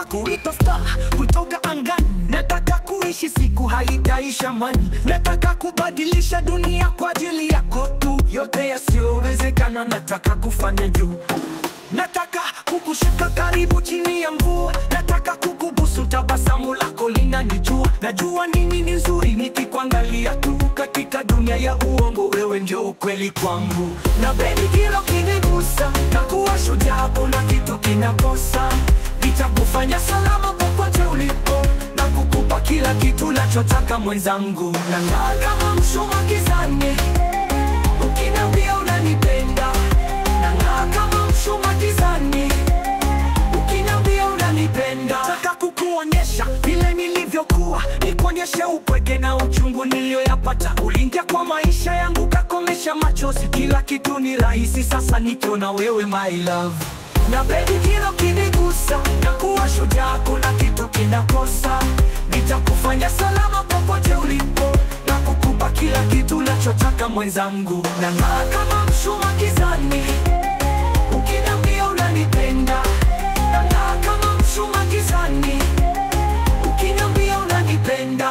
kuitwa star kutoka angani. Nataka kuishi siku haitaisha mani. Nataka kubadilisha dunia kwa ajili yako tu. Yote yasiyowezekana nataka kufanya juu. Nataka kukushika karibu chini ya mvua. Nataka kukubusu, tabasamu lako linanijua. Najua nini ni nzuri nikikuangalia tu. Katika dunia ya uongo, wewe ndio ukweli kwangu. Na baby, kila ukinigusa na kuwa shujaa, kuna kitu kinakosa. Nitakufanya salama popote ulipo na kukupa kila kitu nachotaka mwenzangu. Nang'aa kama mshumaa gizani, ukiniambia unanipenda. Nang'aa kama mshumaa gizani, ukiniambia unanipenda. Nataka kukuonyesha vile nilivyokuwa, nikuonyeshe upweke na uchungu niliyoyapata. Uliingia kwa maisha yangu, kakomesha machozi. Kila kitu ni rahisi sasa nikiona wewe, my love. Na baby, kila ukinigusa na kuwa shujaa, kuna kitu kinakosa. Nitakufanya salama popote ulipo na kukupa kila kitu nachotaka mwenzangu. Nang'aa kama mshumaa gizani, ukiniambia unanipenda. Nang'aa kama mshumaa gizani, ukiniambia unanipenda.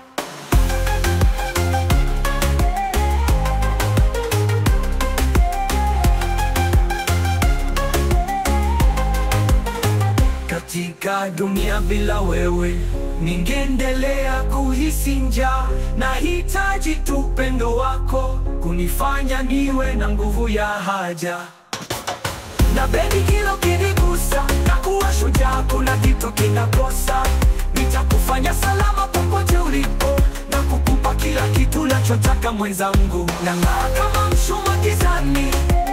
Katika dunia bila wewe ningeendelea kuhisi njaa. Nahitaji tu upendo wako kunifanya niwe na nguvu ya haja. Na baby, kila ukinigusa na kuwa shujaa, kuna kitu kinakosa. Nitakufanya salama popote ulipo na kukupa kila kitu nachotaka mwenzangu. Nang'aa kama mshumaa gizani,